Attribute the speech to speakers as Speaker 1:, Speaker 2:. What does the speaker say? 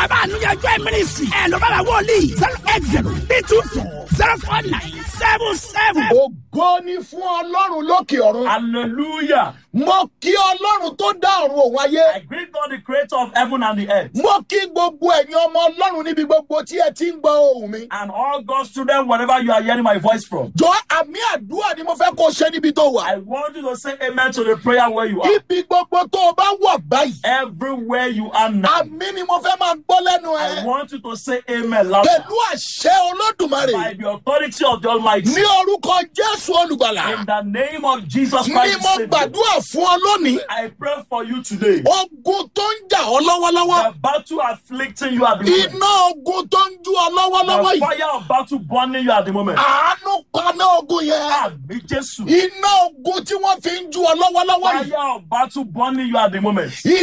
Speaker 1: bàbá ànúyànjọ́ ẹ̀ mínísírì ẹ̀ ló bàbá wọlé zero eight zero three two four zero four nine seven seven.
Speaker 2: ògo ni fún ọlọ́run lókè ọ̀run.
Speaker 3: Hallelujah.
Speaker 2: mo kí ọlọ́run tó dá ọ̀run òun ayé.
Speaker 3: I greet God, the creator of heaven and the earth.
Speaker 2: mo kí gbogbo ẹ̀yin ọmọ ọlọ́run níbi gbogbo tí ẹ ti ń gbọ́ ohùn mi.
Speaker 3: And all God's children, wherever you are hearing my voice from.
Speaker 2: jọ àmì àdúrà ni mo fẹ́ kó o ṣe níbi tó wà.
Speaker 3: I want you to say amen to the prayer where you are.
Speaker 2: ibi gbogbo tó o bá wà báyìí.
Speaker 3: Everywhere you are now.
Speaker 2: àmì ni mo fẹ́ máa gbọ́ lẹ́nu
Speaker 3: I
Speaker 2: ẹ.
Speaker 3: want you to say amen louder.
Speaker 2: pẹ̀lú àṣẹ olódùmarè.
Speaker 3: By the authority of the Almighty.
Speaker 2: ní orúkọ jésù olùgbàlà.
Speaker 3: In the name of Jesus
Speaker 2: ni
Speaker 3: Christ.
Speaker 2: mo
Speaker 3: the Savior,
Speaker 2: gbàdúrà fún ọ lónìí.
Speaker 3: I pray for you today.
Speaker 2: ogun tó ń jà ọ́ lọ́wọ́lọ́wọ́.
Speaker 3: The battle afflicting you at the moment.
Speaker 2: iná ogun tó ń jú ọ lọ́wọ́lọ́wọ́
Speaker 3: The
Speaker 2: yìí.
Speaker 3: fire of battle burning you at the moment.
Speaker 2: àánú paná ogun yẹn.
Speaker 3: Àmì Jésù.
Speaker 2: iná ogun tí wọ́n fi ń jú ọ lọ́wọ́lọ́wọ́ yìí.
Speaker 3: Fire of battle burning you at the moment.